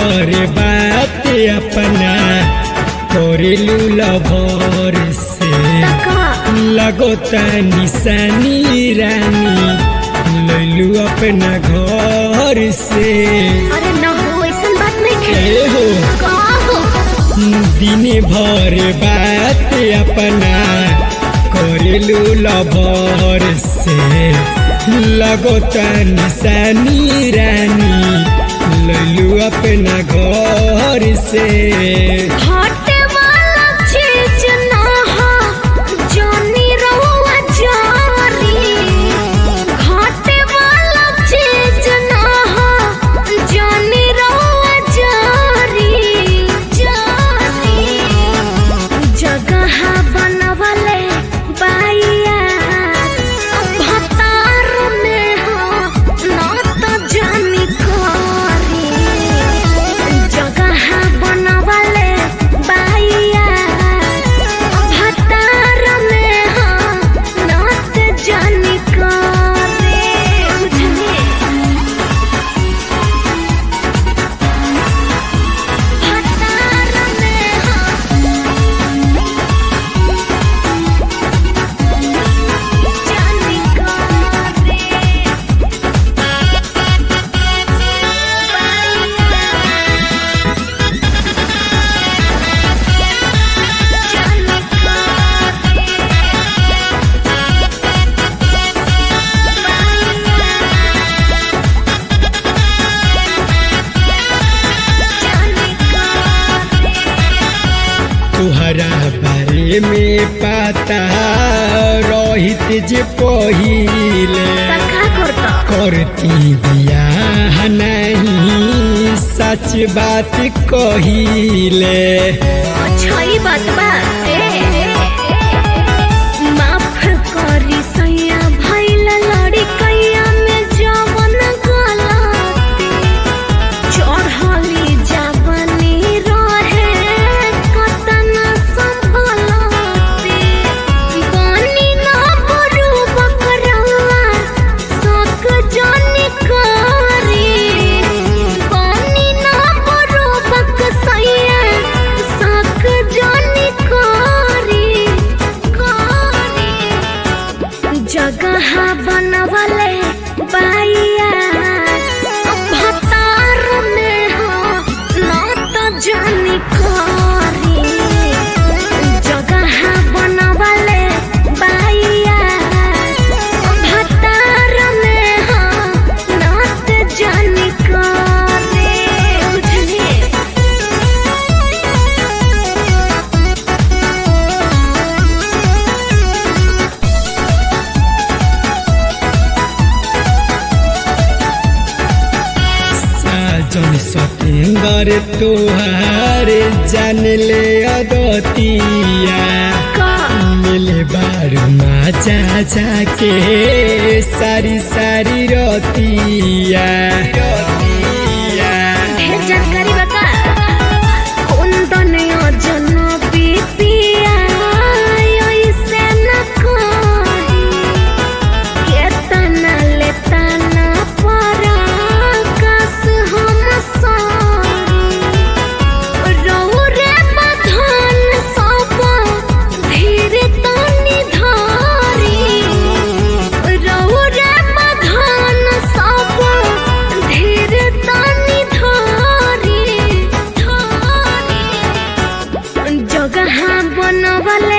भर बात अपना करेलू लभर से तका लगो निशानी रानी लैलू अपना घर से अरे न हो ऐसन बात नहीं ए है हो का हो दिन भर बात अपना करेलू लभर से लगो निशानी रानी लैलू अपना घर से हटे वाला चीज ना हो जानी रहुआ जारी हटे वाला चीज ना हो जानी रहुआ जारी जारी जगह बनवले बाइया भतार में हो ना तो जानी करी जगह बनवले बाइया भतार में हो ना तो जानी करी बुझली भतार में हो जानी करी तुहरा बारे में पता रहित जे पहिले करती बियाह नहीं सच बात कहिले बात बा माफ करी सैया भैला लड़ी कैया में जवन गलती चढ़ली जवनी रहे कतन संभलती बनी ना बरू बकरवा सक जानी करी बनी ना बरू बक सैया सक जानी करी करी जगह बनवले बाइया भतार में हो ना तो जानी करी जगह बनवले बाइया भतार में हो ना तो जानी करी बुझली साजन सतेंदर तुहार जान ले अदतिया का मिले बारू माचा जाके सारी सारी रतिया रतिया ढेर जानकारी बता कुंदन योजन बीतिया ऐसे न कही केतना लेतना परा कस हम सारी रहु रे बधन सब धीरे तनी धारी रहु रे बधन सब धीरे तनी धारी धारी जगह बनवले